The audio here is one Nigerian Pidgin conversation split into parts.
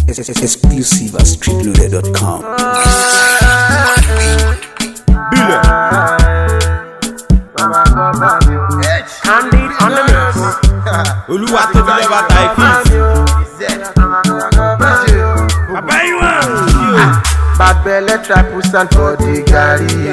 Exclusive at streetloader.com. Candid on the mix. olúwa tó fi lẹ́wà ta ìfíìs. àbáyíwá. Bad belle try put sand for the garri.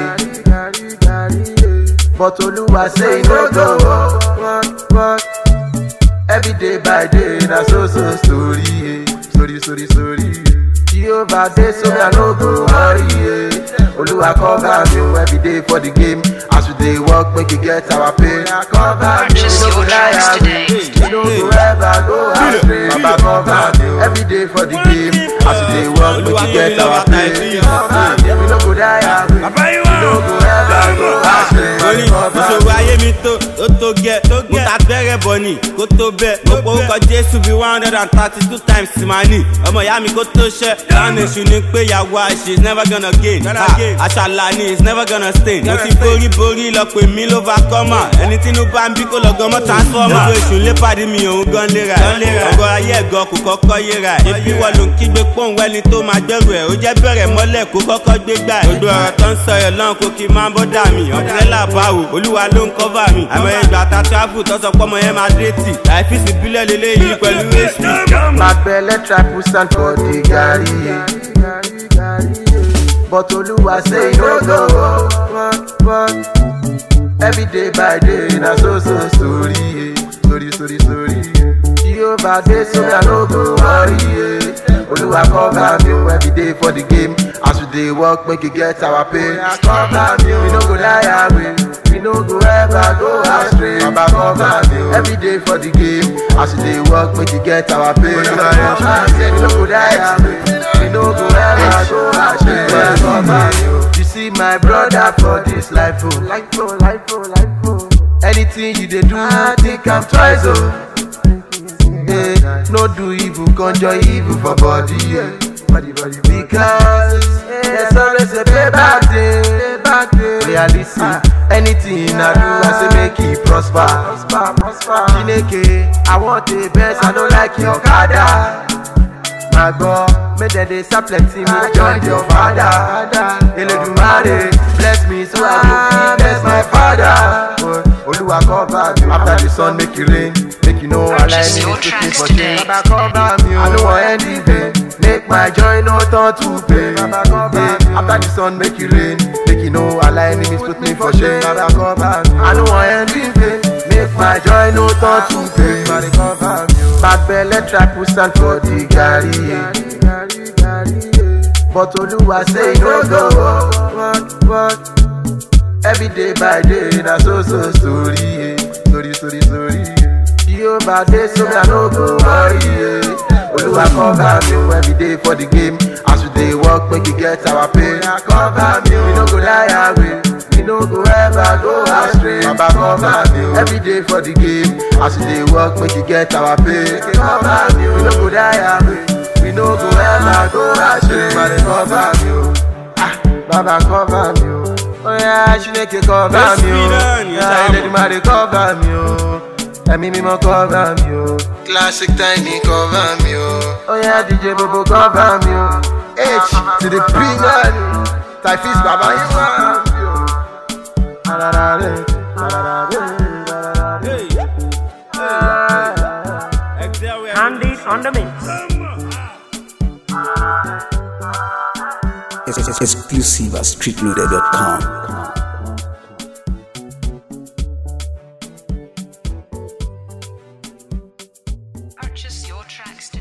But Oluwa say e no go work, work. Every day by day na so so story, eh. story story story. Jehovah dey so me I no go worry. eh. Oluwa cover me oh, every day for the game. As we dey work make we get our pay. Cover me, Purchase we no go your lie tracks away. today. We no go ever go astray. Baba cover me oh, every day for the game. As we dey work make we get our pay. Cover me, we no go die away. àbáyíwá. We no go ever go astray. torí ìṣòro ayé mi tó ó tó gẹ mo ta bẹ̀rẹ̀ bọ̀ ni kó tó bẹ̀ mo porúkọ jésù bíi one hundred and thirty two times sí máa ní ọmọ ìyá mi kó tó ṣẹ́ láàánú èṣù ni pé ìyàwó àṣẹ is never gonna gain Ha, àṣàlà ni is never gonna stain mo ti borí borí lọ pè mí ló bá kọ́mà ẹni tínú bá ń bí kó lọ gan mọ́ transformer gbogbo èṣù ń lépàdé mi òun gan léra ẹ̀ ọgọ́ ayé ẹ̀gọ́ kò kọ́kọ́ yéra ẹ̀ ṣebí wọ́n ló ń kígbe pọ́ùn wẹ́ni tó máa gbẹ́rù ẹ̀ ó jẹ́ bẹ̀rẹ̀ mọ́lẹ̀ kó kọ́kọ́ gbé gbà ẹ̀ gbogbo ọ̀rọ̀ tó ń sọ ẹ̀ lọ́n kó kí n máa bọ́dà mi ọ̀pẹ́lá báwo olúwa ló ń kọ́fà mi àmọ́ ìgbà ta travel tó sọ pọ́mọ yẹn máa dé tì láìfíìsì bílẹ̀ lélẹ́yìí pẹ̀lú hp. Bad belle try put sand for the garri. But Oluwa say e no go work, work. Every day by day na so so story, eh. story story story. Jehovah dey so me I no go worry. eh. Oluwa cover me oh, every day for the game. As we dey work make we get our pay. Cover me, oh, we no go lie away. We no go ever go astray. Baba cover me oh, every day for the game. As we dey work make we get our pay. Cover me, we no go die away. We no go ever go astray. Cover me, oh. You see my brother for this life, oh, life, oh, life, oh, life, oh. Anything you dey do, I think I'm twice, oh. Eh, no do evil, conjure evil for body. Yeah. Body, body, because there's always a payback day. Payback day. Yeah, listen. Anything I do, I say make it prosper. Prosper, prosper. Chineke, I want the best. I don't like your kada. My God, make them dey sell plenty, me join your father. Eledumare, bless me so I go fit bless my father. Oluwa cover me after the sun make it rain, make you know I like Purchase me your put me tracks for today. change. Baba cover me, I no want end the vain. Make my joy no turn to pain. Baba cover me after the sun make it rain, make you know all enemies put me for shame. Baba cover me, I no want end the vain. Make my joy no turn to pain. Baba cover me. Bad belle try put sand for the garri. But Oluwa say e no go work, work. Every day by day na so so story, eh. story story story. Jehovah dey so me I no go worry. eh. Oluwa cover me oh, every day for the game. As we dey work make we get our pay. Cover me, oh, we no go lie away. We no go ever go astray. Baba cover me oh, every day for the game. As we dey work make we get our pay. Cover me, oh, we no go die away. We no go ever go astray. Baba cover me oh. Ah, Baba cover me oh. Oh yeah, Chineke cover Yes, me we done, oh. yes, Yeah, I'm- Eledumare cover me oh. Ẹ̀mí mímọ́ cover me oh. Classic Tiny cover me oh. Oh yeah, DJ Bobo cover me oh. H to the P man. Typhus Baba you want me oh. Ararare, ararare, ararare. Candid on the mix. Exclusive at streetloader.com. Purchase your tracks today.